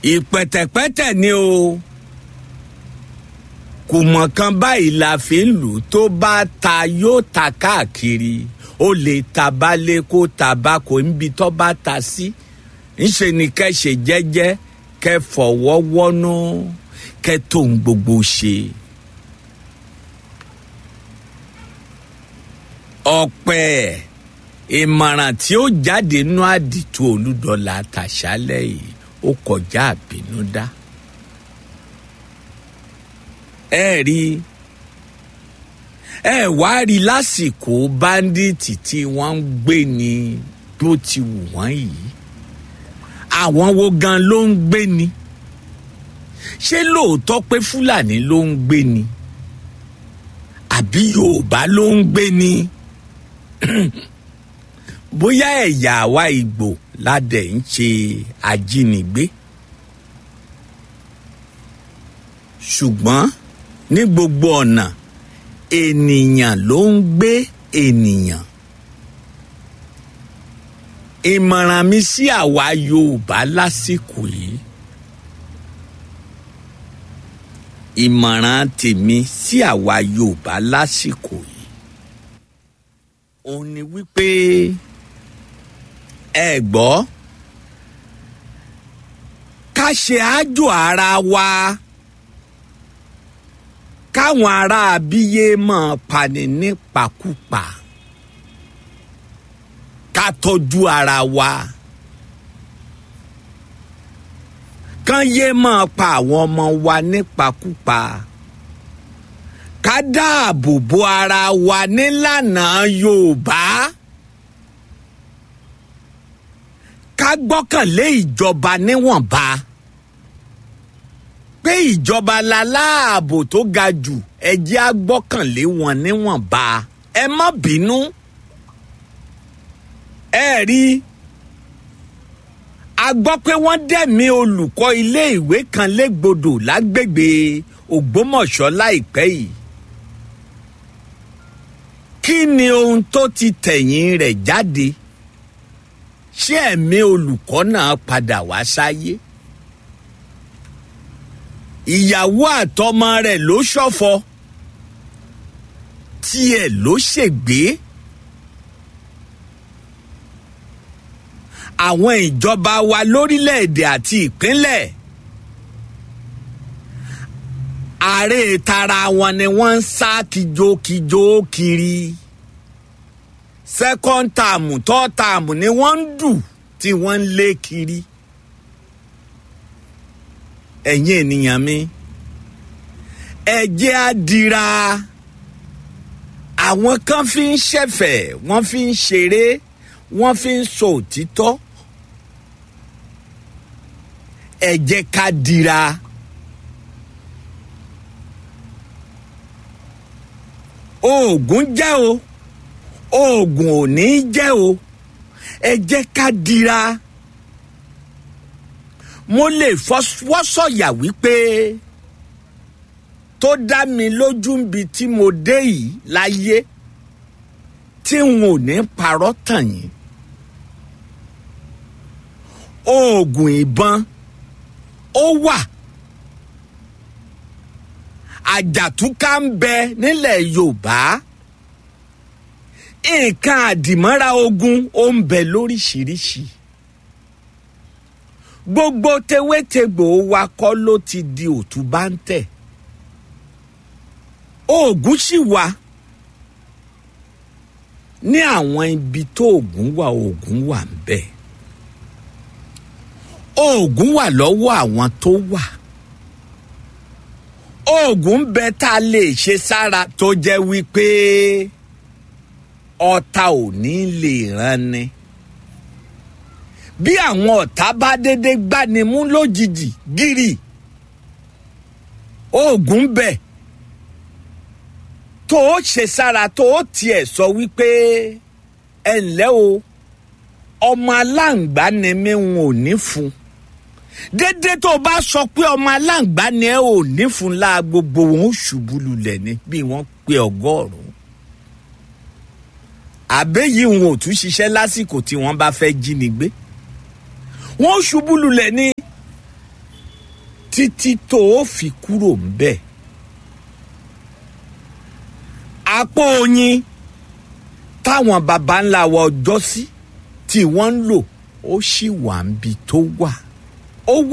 ìpẹ̀tẹ̀pẹ̀tẹ̀ ni o kò mọ̀ kan báyìí la fi ń lù tó bá ta yóò ta káàkiri ó lè ta balẹ̀ kó ta bá kò níbi tó bá ta sí ńṣe ni kẹ́ ṣe jẹ́jẹ́ kẹ́ fọwọ́ wọ́nú kẹ́ tó ń gbogbo ṣe. ọ̀pẹ̀ ìmọ̀ràn tí ó jáde nínú àdìtú olúdọ̀là tàṣálẹ̀ yìí ó kọjá àbínúdá. ẹ rí ẹ wá rí lásìkò báńdíìtì tí wọ́n ń gbé ní bó ti wù wọ́n yìí àwọn wo gan ló ń gbé ni ṣé lóòótọ́ pé fúlàní ló ń gbé ni àbí yorùbá ló ń gbé ni bóyá ẹ̀yà àwa ìgbò ládẹ̀ ń ṣe ajínigbé ṣùgbọ́n ní gbogbo ọ̀nà ènìyàn ló ń gbé ènìyàn ìmọ̀ràn mi sí àwa yorùbá lásìkò yìí ìmọ̀ràn tèmi sí àwa yorùbá lásìkò yìí òun ni wípé ẹ gbọ́ ká ṣe àjò ara wa káwọn ará abíyé máa pani nípakúpa ká tọ́jú ara wa kán yé máa pa àwọn ọmọ wa nípakúpa ká dáàbò bo ara wa nílànà yorùbá ká gbọ́kànlé ìjọba níwọ̀nba pé ìjọba la láàbò tó ga jù ẹ jẹ́ á gbọ́kànlé wọn níwọ̀nba ẹ má bínú ẹ rí a gbọ́ pé wọ́n dẹ̀mí olùkọ́ iléèwé kan légbodò lágbègbè ògbómọ̀ṣọ́ láìpẹ́ yìí kí ni ohun tó ti tẹ̀yìn rẹ̀ jáde ṣé ẹ̀mí olùkọ́ náà padà wá sáyé ìyàwó àtọmọ rẹ̀ ló ṣọ̀fọ̀ tiẹ̀ ló ṣègbé àwọn ìjọba wa lórílẹ̀‐èdè àti ìpínlẹ̀ ààrẹ tara wọn ni wọ́n ń sá kíjokíjo kiri second term third term ni wọ́n ń dù tí wọ́n ń lé kiri ẹ̀yin ènìyàn mi ẹ jẹ́ á dira àwọn kan fi ń ṣẹ̀fẹ̀ wọ́n fi ń ṣeré wọ́n fi ń sọ òtítọ́ ẹ jẹ́ ká dira. oògùn jẹ́ o oògùn ò ní jẹ́ o ẹ jẹ́ ká dira. mo lè fọwọ́sọ̀yà wípé tó dá mi lójú níbi tí mo dé yìí láyé tí n ò ní parọ́ tàn yín. oògùn ìbọn ó wà àjàtúkà ń bẹ nílẹ̀ yorùbá nǹkan àdìmọ́ra ogun ó ń bẹ lóríṣiríṣi gbogbo tewétegbò wa kọ́ ló ti di òtúbá ń tẹ̀ oògùn sì wà ní àwọn ibi tó oògùn wà oògùn wà ń bẹ oògùn wà lọ́wọ́ àwọn tó wà oògùn bẹ tá a lè ṣe sára tó jẹ́ wípé ọ̀tá ò ní lè ràn ni bí àwọn ọ̀tá bá dédé gbani mú lójijì gírì oògùn bẹ tó o ṣe sára tó o tiẹ̀ sọ wípé ẹ ǹlẹ́ o ọmọ aláǹgbá ni mi ń ò ní fún un dédé tó o bá sọ pé ọmọ aláǹgbá ni ẹ ò ní fún la gbogbo wọn ó ṣubú lulẹ̀ ni bí wọ́n pe ọgọ́rùn-ún àbẹ́yìí wọn ò tún ṣiṣẹ́ lásìkò tí wọ́n bá fẹ́ jí ni gbé wọ́n ó ṣubú lulẹ̀ ni títí tó o fi kúrò ń bẹ̀. àpò oyin táwọn baba ńlá wa ọjọ́ sí tí wọ́n ń lò ó sì wà ń bi tó wà. ó